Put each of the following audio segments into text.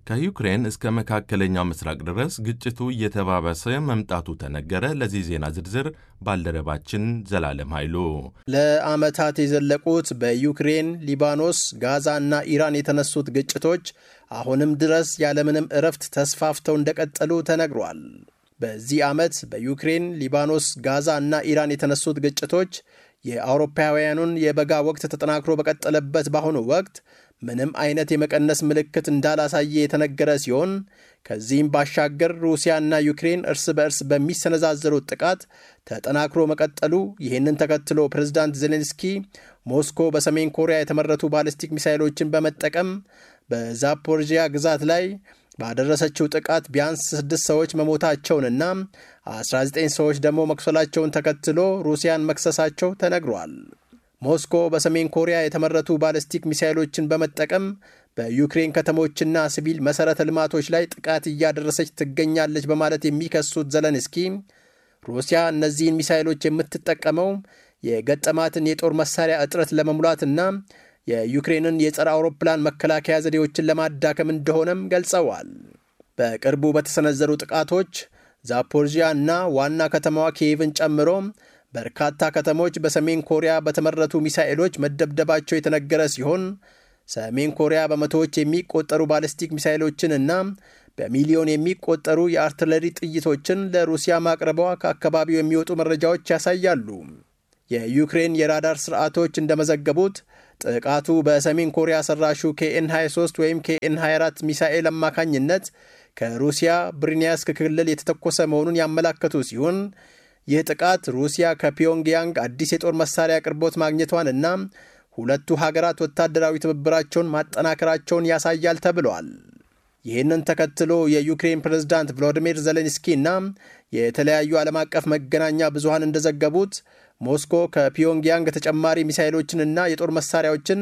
ከዩክሬን እስከ መካከለኛው ምስራቅ ድረስ ግጭቱ እየተባባሰ መምጣቱ ተነገረ። ለዚህ ዜና ዝርዝር ባልደረባችን ዘላለም ኃይሉ። ለዓመታት የዘለቁት በዩክሬን፣ ሊባኖስ፣ ጋዛ እና ኢራን የተነሱት ግጭቶች አሁንም ድረስ ያለምንም እረፍት ተስፋፍተው እንደቀጠሉ ተነግሯል። በዚህ ዓመት በዩክሬን፣ ሊባኖስ፣ ጋዛ እና ኢራን የተነሱት ግጭቶች የአውሮፓውያኑን የበጋ ወቅት ተጠናክሮ በቀጠለበት በአሁኑ ወቅት ምንም አይነት የመቀነስ ምልክት እንዳላሳየ የተነገረ ሲሆን ከዚህም ባሻገር ሩሲያና ዩክሬን እርስ በእርስ በሚሰነዛዘሩት ጥቃት ተጠናክሮ መቀጠሉ፣ ይህንን ተከትሎ ፕሬዝዳንት ዜሌንስኪ ሞስኮ በሰሜን ኮሪያ የተመረቱ ባሊስቲክ ሚሳይሎችን በመጠቀም በዛፖርጂያ ግዛት ላይ ባደረሰችው ጥቃት ቢያንስ ስድስት ሰዎች መሞታቸውንና 19 ሰዎች ደግሞ መቁሰላቸውን ተከትሎ ሩሲያን መክሰሳቸው ተነግሯል። ሞስኮ በሰሜን ኮሪያ የተመረቱ ባለስቲክ ሚሳይሎችን በመጠቀም በዩክሬን ከተሞችና ሲቪል መሠረተ ልማቶች ላይ ጥቃት እያደረሰች ትገኛለች በማለት የሚከሱት ዘለንስኪ ሩሲያ እነዚህን ሚሳይሎች የምትጠቀመው የገጠማትን የጦር መሳሪያ እጥረት ለመሙላትና የዩክሬንን የጸረ አውሮፕላን መከላከያ ዘዴዎችን ለማዳከም እንደሆነም ገልጸዋል። በቅርቡ በተሰነዘሩ ጥቃቶች ዛፖርዢያ እና ዋና ከተማዋ ኪየቭን ጨምሮ በርካታ ከተሞች በሰሜን ኮሪያ በተመረቱ ሚሳኤሎች መደብደባቸው የተነገረ ሲሆን ሰሜን ኮሪያ በመቶዎች የሚቆጠሩ ባለስቲክ ሚሳይሎችን እና በሚሊዮን የሚቆጠሩ የአርትለሪ ጥይቶችን ለሩሲያ ማቅረቧ ከአካባቢው የሚወጡ መረጃዎች ያሳያሉ። የዩክሬን የራዳር ስርዓቶች እንደመዘገቡት ጥቃቱ በሰሜን ኮሪያ ሰራሹ ኬኤን 23 ወይም ኬኤን 24 ሚሳኤል አማካኝነት ከሩሲያ ብሪኒያስክ ክልል የተተኮሰ መሆኑን ያመላከቱ ሲሆን ይህ ጥቃት ሩሲያ ከፒዮንግያንግ አዲስ የጦር መሳሪያ አቅርቦት ማግኘቷን እና ሁለቱ ሀገራት ወታደራዊ ትብብራቸውን ማጠናከራቸውን ያሳያል ተብሏል። ይህንን ተከትሎ የዩክሬን ፕሬዝዳንት ቮሎዲሚር ዜሌንስኪ እና የተለያዩ ዓለም አቀፍ መገናኛ ብዙሃን እንደዘገቡት ሞስኮ ከፒዮንግያንግ ተጨማሪ ሚሳይሎችንና የጦር መሳሪያዎችን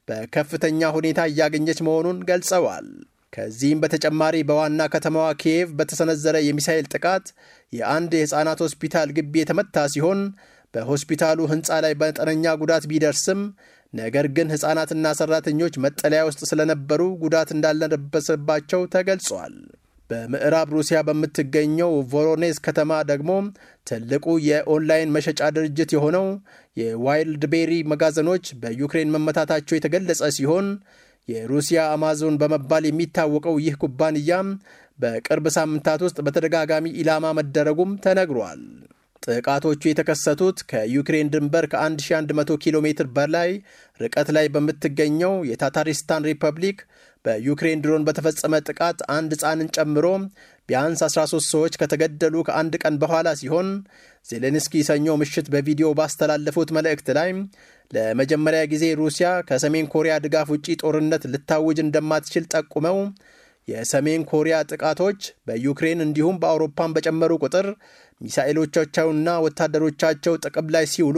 በከፍተኛ ሁኔታ እያገኘች መሆኑን ገልጸዋል። ከዚህም በተጨማሪ በዋና ከተማዋ ኪየቭ በተሰነዘረ የሚሳይል ጥቃት የአንድ የሕፃናት ሆስፒታል ግቢ የተመታ ሲሆን በሆስፒታሉ ሕንፃ ላይ መጠነኛ ጉዳት ቢደርስም ነገር ግን ሕፃናትና ሠራተኞች መጠለያ ውስጥ ስለነበሩ ጉዳት እንዳልደረሰባቸው ተገልጿል። በምዕራብ ሩሲያ በምትገኘው ቮሮኔዝ ከተማ ደግሞ ትልቁ የኦንላይን መሸጫ ድርጅት የሆነው የዋይልድ ቤሪ መጋዘኖች በዩክሬን መመታታቸው የተገለጸ ሲሆን የሩሲያ አማዞን በመባል የሚታወቀው ይህ ኩባንያም በቅርብ ሳምንታት ውስጥ በተደጋጋሚ ኢላማ መደረጉም ተነግሯል። ጥቃቶቹ የተከሰቱት ከዩክሬን ድንበር ከ1100 ኪሎ ሜትር በላይ ርቀት ላይ በምትገኘው የታታሪስታን ሪፐብሊክ በዩክሬን ድሮን በተፈጸመ ጥቃት አንድ ሕፃንን ጨምሮ ቢያንስ 13 ሰዎች ከተገደሉ ከአንድ ቀን በኋላ ሲሆን ዜሌንስኪ ሰኞ ምሽት በቪዲዮ ባስተላለፉት መልእክት ላይ ለመጀመሪያ ጊዜ ሩሲያ ከሰሜን ኮሪያ ድጋፍ ውጪ ጦርነት ልታውጅ እንደማትችል ጠቁመው የሰሜን ኮሪያ ጥቃቶች በዩክሬን እንዲሁም በአውሮፓን በጨመሩ ቁጥር ሚሳኤሎቻቸውና ወታደሮቻቸው ጥቅም ላይ ሲውሉ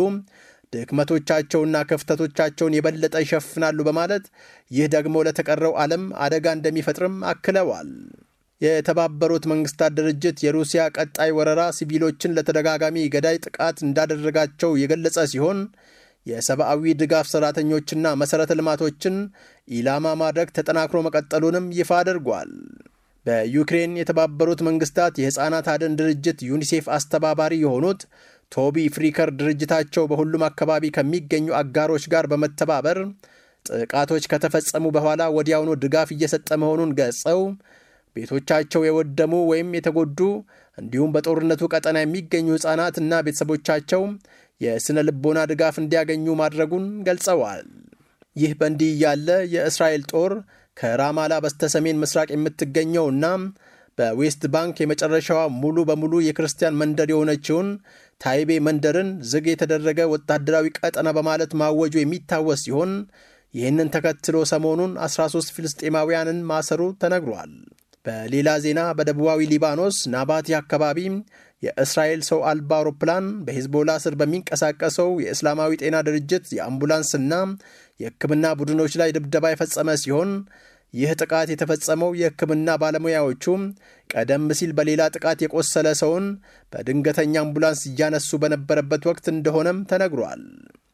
ድክመቶቻቸውና ክፍተቶቻቸውን የበለጠ ይሸፍናሉ በማለት ይህ ደግሞ ለተቀረው ዓለም አደጋ እንደሚፈጥርም አክለዋል። የተባበሩት መንግስታት ድርጅት የሩሲያ ቀጣይ ወረራ ሲቪሎችን ለተደጋጋሚ ገዳይ ጥቃት እንዳደረጋቸው የገለጸ ሲሆን የሰብአዊ ድጋፍ ሠራተኞችና መሠረተ ልማቶችን ኢላማ ማድረግ ተጠናክሮ መቀጠሉንም ይፋ አድርጓል። በዩክሬን የተባበሩት መንግስታት የሕፃናት አድን ድርጅት ዩኒሴፍ አስተባባሪ የሆኑት ቶቢ ፍሪከር ድርጅታቸው በሁሉም አካባቢ ከሚገኙ አጋሮች ጋር በመተባበር ጥቃቶች ከተፈጸሙ በኋላ ወዲያውኑ ድጋፍ እየሰጠ መሆኑን ገልጸው ቤቶቻቸው የወደሙ ወይም የተጎዱ እንዲሁም በጦርነቱ ቀጠና የሚገኙ ሕፃናት እና ቤተሰቦቻቸው የሥነ ልቦና ድጋፍ እንዲያገኙ ማድረጉን ገልጸዋል። ይህ በእንዲህ እያለ የእስራኤል ጦር ከራማላ በስተሰሜን ምስራቅ የምትገኘውና በዌስት ባንክ የመጨረሻዋ ሙሉ በሙሉ የክርስቲያን መንደር የሆነችውን ታይቤ መንደርን ዝግ የተደረገ ወታደራዊ ቀጠና በማለት ማወጁ የሚታወስ ሲሆን ይህንን ተከትሎ ሰሞኑን 13 ፍልስጤማውያንን ማሰሩ ተነግሯል። በሌላ ዜና በደቡባዊ ሊባኖስ ናባቲ አካባቢ የእስራኤል ሰው አልባ አውሮፕላን በሂዝቦላ ስር በሚንቀሳቀሰው የእስላማዊ ጤና ድርጅት የአምቡላንስና የሕክምና ቡድኖች ላይ ድብደባ የፈጸመ ሲሆን ይህ ጥቃት የተፈጸመው የሕክምና ባለሙያዎቹ ቀደም ሲል በሌላ ጥቃት የቆሰለ ሰውን በድንገተኛ አምቡላንስ እያነሱ በነበረበት ወቅት እንደሆነም ተነግሯል።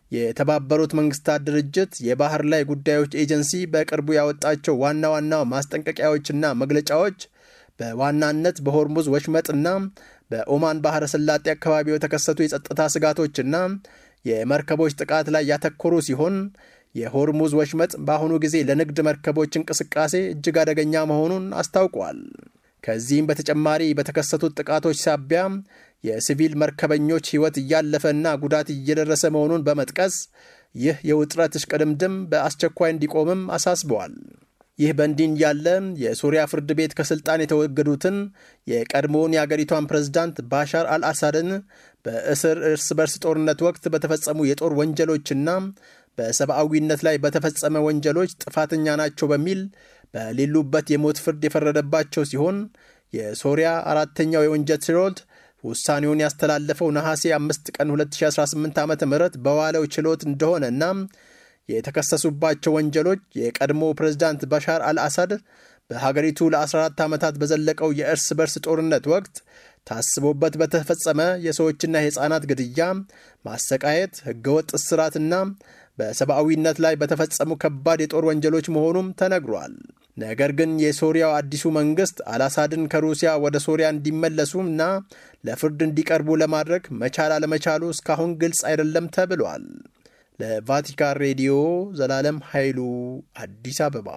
የተባበሩት መንግስታት ድርጅት የባህር ላይ ጉዳዮች ኤጀንሲ በቅርቡ ያወጣቸው ዋና ዋና ማስጠንቀቂያዎችና መግለጫዎች በዋናነት በሆርሙዝ ወሽመጥና በኦማን ባህረ ሰላጤ አካባቢ የተከሰቱ የጸጥታ ስጋቶችና የመርከቦች ጥቃት ላይ ያተኮሩ ሲሆን የሆርሙዝ ወሽመጥ በአሁኑ ጊዜ ለንግድ መርከቦች እንቅስቃሴ እጅግ አደገኛ መሆኑን አስታውቋል። ከዚህም በተጨማሪ በተከሰቱት ጥቃቶች ሳቢያ የሲቪል መርከበኞች ሕይወት እያለፈና ጉዳት እየደረሰ መሆኑን በመጥቀስ ይህ የውጥረት እሽቅድምድም በአስቸኳይ እንዲቆምም አሳስበዋል። ይህ በእንዲህ እንዳለ የሱሪያ ፍርድ ቤት ከስልጣን የተወገዱትን የቀድሞውን የአገሪቷን ፕሬዝዳንት ባሻር አልአሳድን በእስር እርስ በርስ ጦርነት ወቅት በተፈጸሙ የጦር ወንጀሎችና በሰብአዊነት ላይ በተፈጸመ ወንጀሎች ጥፋተኛ ናቸው በሚል በሌሉበት የሞት ፍርድ የፈረደባቸው ሲሆን የሶሪያ አራተኛው የወንጀል ችሎት ውሳኔውን ያስተላለፈው ነሐሴ 5 ቀን 2018 ዓ ም በዋለው ችሎት እንደሆነና የተከሰሱባቸው ወንጀሎች የቀድሞ ፕሬዝዳንት ባሻር አልአሳድ በሀገሪቱ ለ14 ዓመታት በዘለቀው የእርስ በርስ ጦርነት ወቅት ታስቦበት በተፈጸመ የሰዎችና የሕፃናት ግድያ፣ ማሰቃየት፣ ሕገወጥ እስራትና በሰብአዊነት ላይ በተፈጸሙ ከባድ የጦር ወንጀሎች መሆኑም ተነግሯል። ነገር ግን የሶሪያው አዲሱ መንግሥት አልአሳድን ከሩሲያ ወደ ሶሪያ እንዲመለሱ እና ለፍርድ እንዲቀርቡ ለማድረግ መቻል አለመቻሉ እስካሁን ግልጽ አይደለም ተብሏል። ለቫቲካን ሬዲዮ ዘላለም ኃይሉ አዲስ አበባ።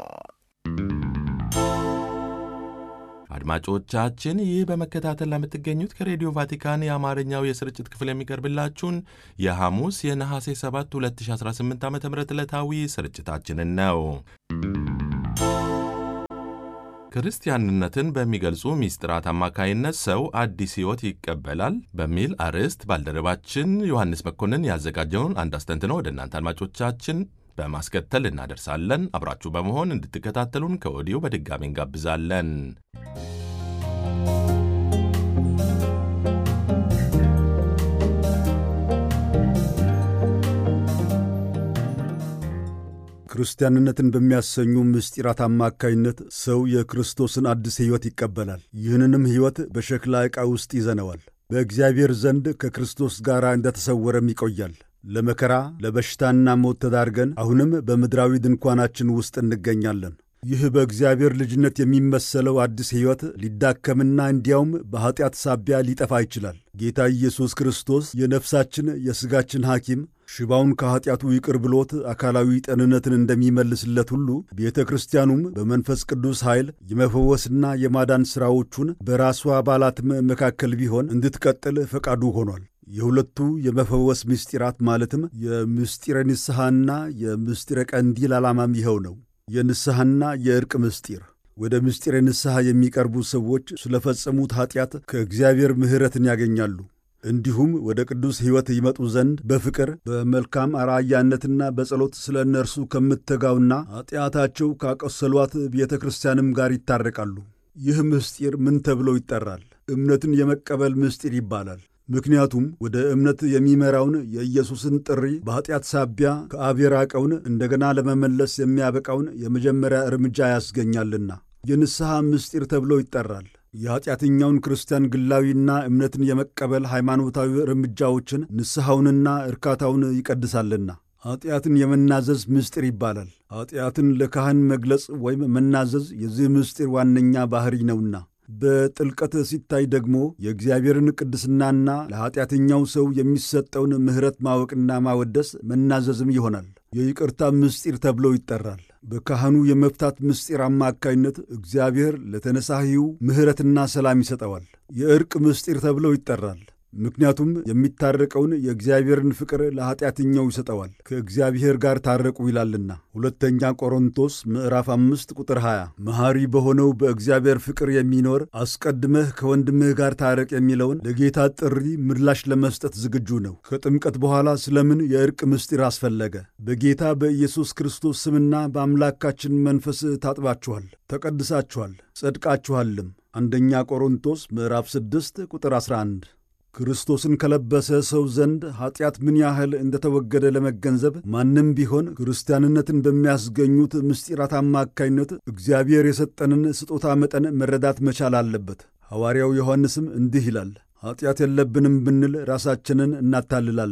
አድማጮቻችን ይህ በመከታተል ለምትገኙት ከሬዲዮ ቫቲካን የአማርኛው የስርጭት ክፍል የሚቀርብላችሁን የሐሙስ የነሐሴ 7 2018 ዓ ም ዕለታዊ ስርጭታችንን ነው። ክርስቲያንነትን በሚገልጹ ሚስጥራት አማካይነት ሰው አዲስ ሕይወት ይቀበላል በሚል አርዕስት ባልደረባችን ዮሐንስ መኮንን ያዘጋጀውን አንድ አስተንትነው ወደ እናንተ አድማጮቻችን በማስከተል እናደርሳለን። አብራችሁ በመሆን እንድትከታተሉን ከወዲሁ በድጋሚ እንጋብዛለን። ክርስቲያንነትን በሚያሰኙ ምስጢራት አማካይነት ሰው የክርስቶስን አዲስ ሕይወት ይቀበላል። ይህንንም ሕይወት በሸክላ ዕቃ ውስጥ ይዘነዋል። በእግዚአብሔር ዘንድ ከክርስቶስ ጋር እንደተሰወረም ይቆያል። ለመከራ ለበሽታና ሞት ተዳርገን አሁንም በምድራዊ ድንኳናችን ውስጥ እንገኛለን። ይህ በእግዚአብሔር ልጅነት የሚመሰለው አዲስ ሕይወት ሊዳከምና እንዲያውም በኀጢአት ሳቢያ ሊጠፋ ይችላል። ጌታ ኢየሱስ ክርስቶስ የነፍሳችን የሥጋችን ሐኪም ሽባውን ከኀጢአቱ ይቅር ብሎት አካላዊ ጤንነትን እንደሚመልስለት ሁሉ ቤተ ክርስቲያኑም በመንፈስ ቅዱስ ኃይል የመፈወስና የማዳን ሥራዎቹን በራሷ አባላትም መካከል ቢሆን እንድትቀጥል ፈቃዱ ሆኗል። የሁለቱ የመፈወስ ምስጢራት ማለትም የምስጢረ ንስሐና የምስጢረ ቀንዲል ዓላማም ይኸው ነው። የንስሐና የዕርቅ ምስጢር ወደ ምስጢረ ንስሐ የሚቀርቡ ሰዎች ስለፈጸሙት ኀጢአት ከእግዚአብሔር ምሕረትን ያገኛሉ። እንዲሁም ወደ ቅዱስ ሕይወት ይመጡ ዘንድ በፍቅር በመልካም አርአያነትና በጸሎት ስለ እነርሱ ከምትተጋውና ኀጢአታቸው ካቆሰሏት ቤተ ክርስቲያንም ጋር ይታረቃሉ። ይህ ምስጢር ምን ተብሎ ይጠራል? እምነትን የመቀበል ምስጢር ይባላል። ምክንያቱም ወደ እምነት የሚመራውን የኢየሱስን ጥሪ በኀጢአት ሳቢያ ከአብ የራቀውን እንደገና ለመመለስ የሚያበቃውን የመጀመሪያ እርምጃ ያስገኛልና የንስሐ ምስጢር ተብሎ ይጠራል። የኀጢአተኛውን ክርስቲያን ግላዊና እምነትን የመቀበል ሃይማኖታዊ እርምጃዎችን ንስሐውንና እርካታውን ይቀድሳልና ኀጢአትን የመናዘዝ ምስጢር ይባላል። ኀጢአትን ለካህን መግለጽ ወይም መናዘዝ የዚህ ምስጢር ዋነኛ ባሕሪ ነውና በጥልቀት ሲታይ ደግሞ የእግዚአብሔርን ቅድስናና ለኀጢአተኛው ሰው የሚሰጠውን ምሕረት ማወቅና ማወደስ መናዘዝም ይሆናል። የይቅርታ ምስጢር ተብሎ ይጠራል። በካህኑ የመፍታት ምስጢር አማካይነት እግዚአብሔር ለተነሳሂው ምሕረትና ሰላም ይሰጠዋል። የዕርቅ ምስጢር ተብሎ ይጠራል። ምክንያቱም የሚታረቀውን የእግዚአብሔርን ፍቅር ለኀጢአተኛው ይሰጠዋል። ከእግዚአብሔር ጋር ታረቁ ይላልና ሁለተኛ ቆሮንቶስ ምዕራፍ አምስት ቁጥር 20 መሐሪ በሆነው በእግዚአብሔር ፍቅር የሚኖር አስቀድመህ ከወንድምህ ጋር ታረቅ የሚለውን ለጌታ ጥሪ ምላሽ ለመስጠት ዝግጁ ነው። ከጥምቀት በኋላ ስለምን የዕርቅ ምስጢር አስፈለገ? በጌታ በኢየሱስ ክርስቶስ ስምና በአምላካችን መንፈስ ታጥባችኋል፣ ተቀድሳችኋል፣ ጸድቃችኋልም። አንደኛ ቆሮንቶስ ምዕራፍ 6 ቁጥር 11 ክርስቶስን ከለበሰ ሰው ዘንድ ኀጢአት ምን ያህል እንደተወገደ ለመገንዘብ ማንም ቢሆን ክርስቲያንነትን በሚያስገኙት ምስጢራት አማካይነት እግዚአብሔር የሰጠንን ስጦታ መጠን መረዳት መቻል አለበት። ሐዋርያው ዮሐንስም እንዲህ ይላል፣ ኀጢአት የለብንም ብንል ራሳችንን እናታልላለን፣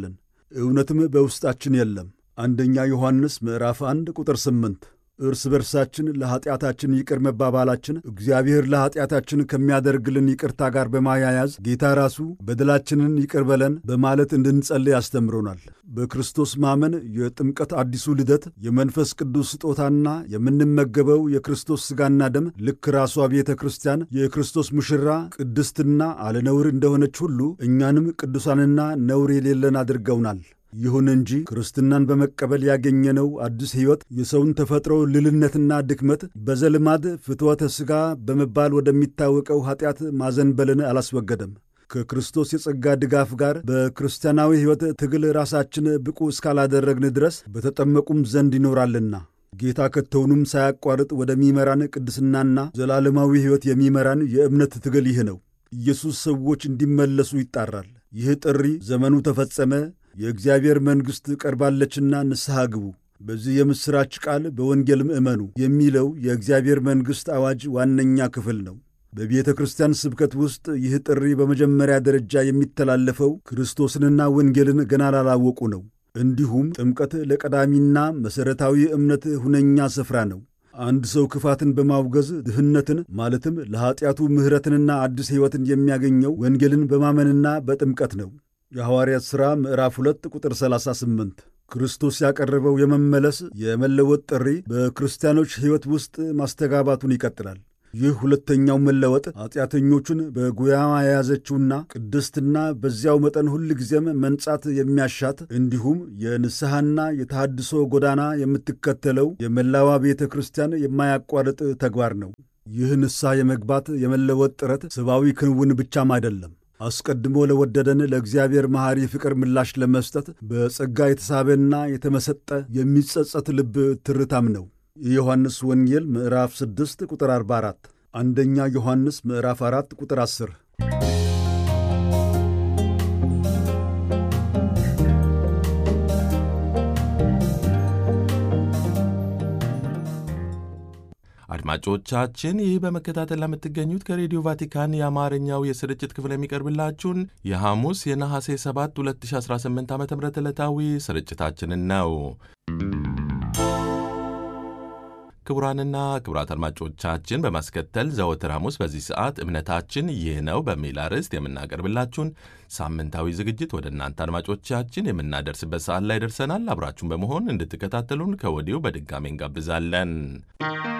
እውነትም በውስጣችን የለም። አንደኛ ዮሐንስ ምዕራፍ 1 ቁጥር 8 እርስ በርሳችን ለኀጢአታችን ይቅር መባባላችን እግዚአብሔር ለኀጢአታችን ከሚያደርግልን ይቅርታ ጋር በማያያዝ ጌታ ራሱ በደላችንን ይቅር በለን በማለት እንድንጸልይ ያስተምሮናል። በክርስቶስ ማመን የጥምቀት አዲሱ ልደት የመንፈስ ቅዱስ ስጦታና የምንመገበው የክርስቶስ ሥጋና ደም ልክ ራሷ ቤተ ክርስቲያን የክርስቶስ ሙሽራ ቅድስትና አለነውር እንደሆነች ሁሉ እኛንም ቅዱሳንና ነውር የሌለን አድርገውናል። ይሁን እንጂ ክርስትናን በመቀበል ያገኘነው አዲስ ሕይወት የሰውን ተፈጥሮ ልልነትና ድክመት በዘልማድ ፍትወተ ሥጋ በመባል ወደሚታወቀው ኀጢአት ማዘንበልን አላስወገደም። ከክርስቶስ የጸጋ ድጋፍ ጋር በክርስቲያናዊ ሕይወት ትግል ራሳችን ብቁ እስካላደረግን ድረስ በተጠመቁም ዘንድ ይኖራልና ጌታ ከቶውንም ሳያቋርጥ ወደሚመራን ቅድስናና ዘላለማዊ ሕይወት የሚመራን የእምነት ትግል ይህ ነው። ኢየሱስ ሰዎች እንዲመለሱ ይጣራል። ይህ ጥሪ ዘመኑ ተፈጸመ የእግዚአብሔር መንግሥት ቀርባለችና ንስሐ ግቡ፣ በዚህ የምሥራች ቃል በወንጌልም እመኑ የሚለው የእግዚአብሔር መንግሥት አዋጅ ዋነኛ ክፍል ነው። በቤተ ክርስቲያን ስብከት ውስጥ ይህ ጥሪ በመጀመሪያ ደረጃ የሚተላለፈው ክርስቶስንና ወንጌልን ገና ላላወቁ ነው። እንዲሁም ጥምቀት ለቀዳሚና መሠረታዊ እምነት ሁነኛ ስፍራ ነው። አንድ ሰው ክፋትን በማውገዝ ድህነትን ማለትም ለኀጢአቱ ምሕረትንና አዲስ ሕይወትን የሚያገኘው ወንጌልን በማመንና በጥምቀት ነው። የሐዋርያት ሥራ ምዕራፍ 2 ቁጥር 38 ክርስቶስ ያቀረበው የመመለስ የመለወጥ ጥሪ በክርስቲያኖች ሕይወት ውስጥ ማስተጋባቱን ይቀጥላል። ይህ ሁለተኛው መለወጥ ኀጢአተኞቹን በጉያማ የያዘችውና ቅድስትና በዚያው መጠን ሁል ጊዜም መንጻት የሚያሻት እንዲሁም የንስሐና የተሃድሶ ጎዳና የምትከተለው የመላዋ ቤተ ክርስቲያን የማያቋርጥ ተግባር ነው። ይህ ንስሐ የመግባት የመለወጥ ጥረት ሰብአዊ ክንውን ብቻም አይደለም። አስቀድሞ ለወደደን ለእግዚአብሔር መሐሪ ፍቅር ምላሽ ለመስጠት በጸጋ የተሳበና የተመሰጠ የሚጸጸት ልብ ትርታም ነው። የዮሐንስ ወንጌል ምዕራፍ 6 ቁጥር 44፣ አንደኛ ዮሐንስ ምዕራፍ 4 ቁጥር 10። አድማጮቻችን ይህ በመከታተል ለምትገኙት ከሬዲዮ ቫቲካን የአማርኛው የስርጭት ክፍል የሚቀርብላችሁን የሐሙስ የነሐሴ 7 2018 ዓ ም ዕለታዊ ስርጭታችንን ነው። ክቡራንና ክቡራት አድማጮቻችን በማስከተል ዘወትር ሐሙስ በዚህ ሰዓት እምነታችን ይህ ነው በሚል አርዕስት የምናቀርብላችሁን ሳምንታዊ ዝግጅት ወደ እናንተ አድማጮቻችን የምናደርስበት ሰዓት ላይ ደርሰናል። አብራችሁን በመሆን እንድትከታተሉን ከወዲሁ በድጋሚ እንጋብዛለን።